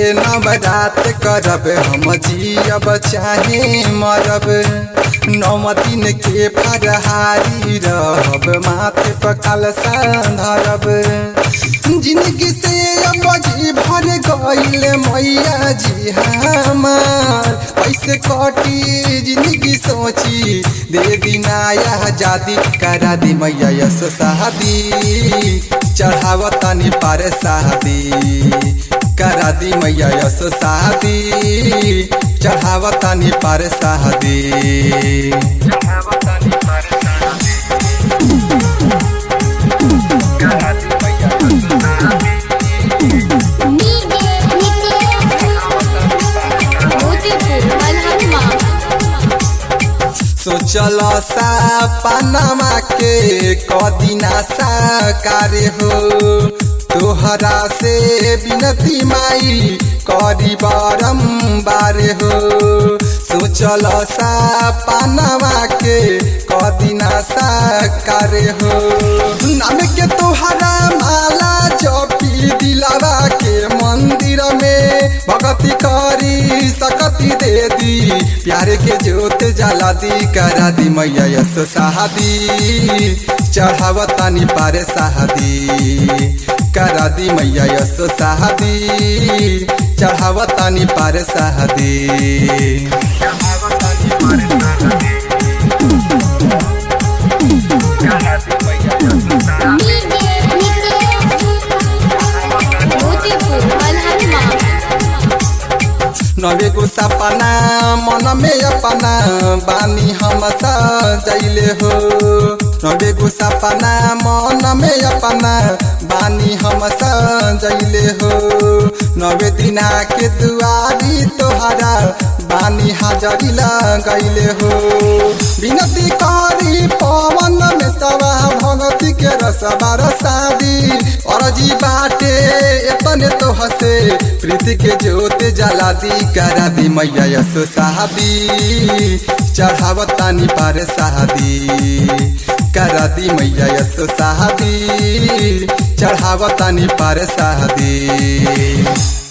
नवरात करब हम जियब चाहे मरब नौ दिन के फरहारी रहब माथे पर कलसा धरब जिंदगी से अब जी भर गईल मैया जी हमार कैसे कटी जिंदगी सोची दे दिनाया आजादी करा दी मैया यस शादी चढ़ावतानी पार शादी करा दी मैया यस शादी चढ़ावतानी पार शादी मोतीपुर मलहनमा सोचल सा पनमा के कदिना साकार हो तोहरा से बिनती माई करी बारम्बार हो सोचल सा पनमा के कदिना साकार हो नाम के तोहरा माला जपी दिलावा के मंदिर में भगती करी सकती दे दी प्यार के जोत जला दी करा दी मैया यस शादी चढ़ावतानी पारे शादी करा दी मैया यस शादी चढ़ावतानी पारे शादी मोतीपुर मलहनमा नवे को सपना मन में अपना बानी हम सजैले हो नवे को सपना मन में अपना बानी हम सजैले हो नवे दिना के दुआरी तोहरा बानी हाजरी लगैले हो विनती करी पवन में सवा भगती के रसबार शादी अरजी बाटे एतने तो हसे प्रीति के जोत जला दी करा दी मैया यस शादी चढ़ावतानी पार शादी करा दी मैया यस शादी चढ़ावतानी पार शादी